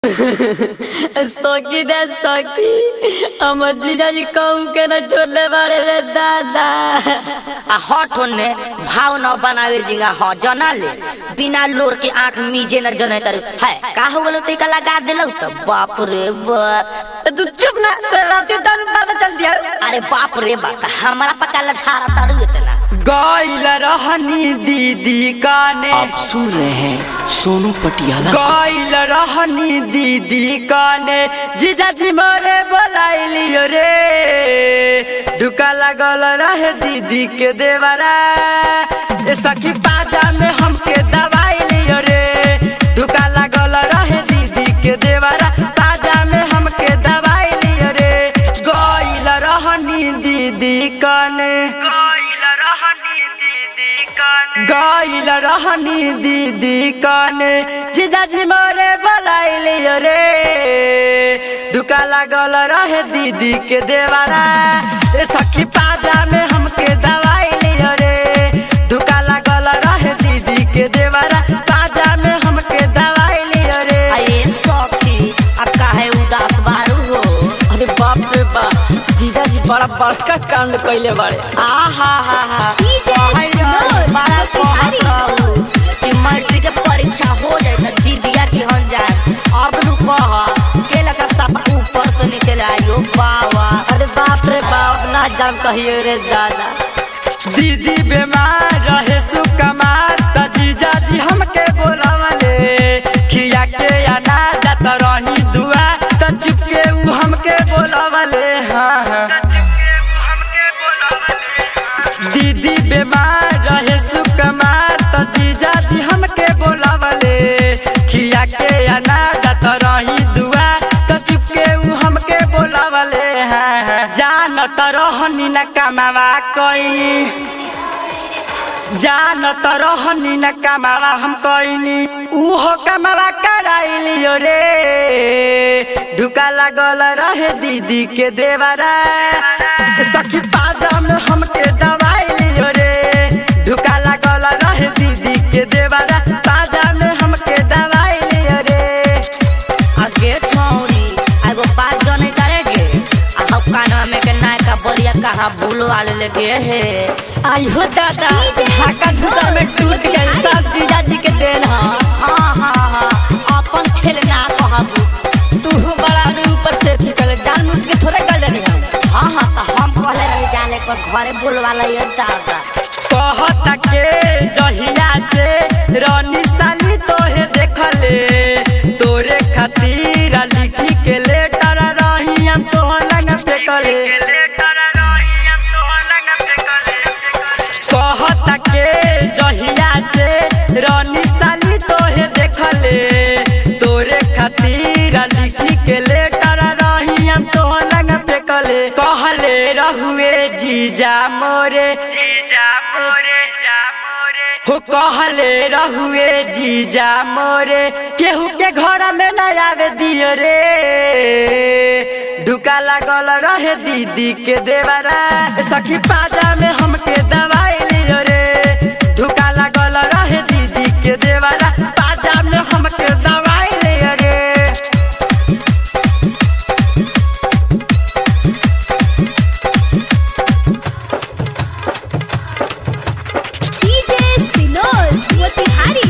सखी रे सखी हमर जीजाजी कहू के न छोड़ले बाड़े रे दादा आ हट होने भाव न बनावे जिंगा ह जना ले बिना लोर के आंख मीजे न जने तर है का हो गलो ते का लगा देलौ त बाप रे बाप तू चुप ना तोरा राती दारू पता चल दिया अरे बाप रे बाप हमरा पका लझारा तारू इतना गैल रहनी दीदी काने आप सुन रहे हैं सोनू पटियाला गैल रहनी दीदी काने जीजाजी मोरे बोलाइलियो रे ढुका लागल रहे दीदी के देवरा ए सखी पाजा में हमके दवाई लियो रे ढुका लागल रहे दीदी के देवरा पाजा में हमके दवाई लियो रे गैल रहनी दीदी काने गैल रहनी दीदी काने जीजाजी मोरे बोलाइलियो रे दुका लागल रहे दीदी के देवारा ए सखी पाजा में हमके दवाई लियो रे दुका लागल रहे दीदी के देवारा पाजा में हमके दवाई लियो रे अये सखी आ काहे उदास बारू हो अरे बाप रे बाप जीजाजी बड़ा बड़का कांड कइले बाड़े आ हा हा हा बड़ा कहत रहू कि मैट्रिक के परीक्षा हो जाए त दीदिया के हन जाए अब नु कह के लगा सब ऊपर से नीचे ले आइयो बावा अरे बाप रे बाप ना जान कहियो रे दादा दीदी बीमार रहे सुकमार त जीजाजी हमके बोलावले खिया के अनार जात रही दुआ त चुपके उ हमके बोलावले हाँ हाँ दीदी बीमार रहे सुकमार त जीजाजी हमके बोलावले खिया के अनार जात रही दुआ त चुपके उ हमके बोलावले हाँ हाँ जानत रहनी न कमावा कइनी जानत रहनी न कमावा हम कइनी उहो कमावा कराइलियो रे ढुका लागल रहे दीदी के देवरा सखी पाजा में हमके दवाई लियो रे ढुका लागल रहे दीदी के देवरा पाजा में हमके दवाई लियो रे आगे छौरी एगो बात जने करेगे आ हम कानवा में के नायका बलिया कहाँ भूलो आले लगे हे आई हो दादा ढाका झुकर में टूट गई सब जीजाजी के देन हा हाँ हाँ हाँ अपन खेल ना कहबू तू बड़ा रे ऊपर से छिकल डाल मुझ के थोड़े गल देनी हम हाँ हाँ तो हम कहले रही जाने पर घरे बोलवा ये दादा कहता के जहिया से रानी साली तोहे देखले तोरे खातिर लिखी के लेटर रही हम तोहर लंग फेकले कहता के जहिया से रानी साली तोहे देखले तोरे खातिर लिखी के लेटर रही हम तोहर लंग फेकले कहले रहुए जीजा मोरे हो कहले रहुए जीजा मोरे केहू के घर में न आवे दियो रे ढुका लागल रहे दीदी के देवरा सखी पाजा में हमके दवाई लियो रे ढुका लागल रहे दीदी के देवरा पाजा में हमके दवाई लियो रे DJ Sinol Motihari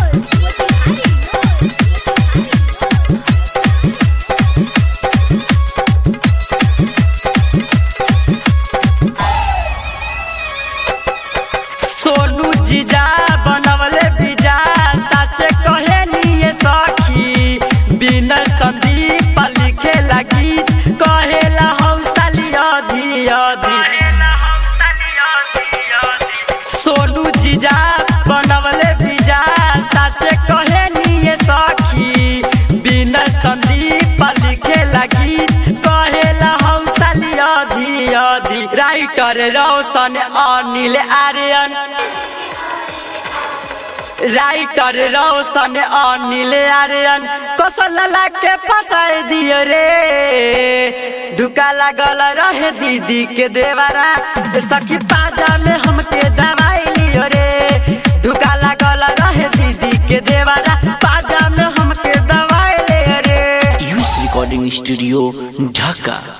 सोनू जीजा बनवले बीजा साचे कहे निये सखी बिना संदीप लिखे लगी कहेला हौसली अधि अधि सोनू जीजा बनवले बीजा साचे कहे निये सखी बिना संदीप लिखे लगी कहेला हौसली अधि अधि राइटर रोशन अनिल आर्यन राइटर रोशन अनिल आर्यन कौशल के फंसाई दियो रे ढुका लागल रहे दीदी के देवरा सखी पाजा में हमके दवाई लियो रे ढुका लागल रहे दीदी के देवरा पाजा में हमके दवाई ले रे रिकॉर्डिंग स्टूडियो ढाका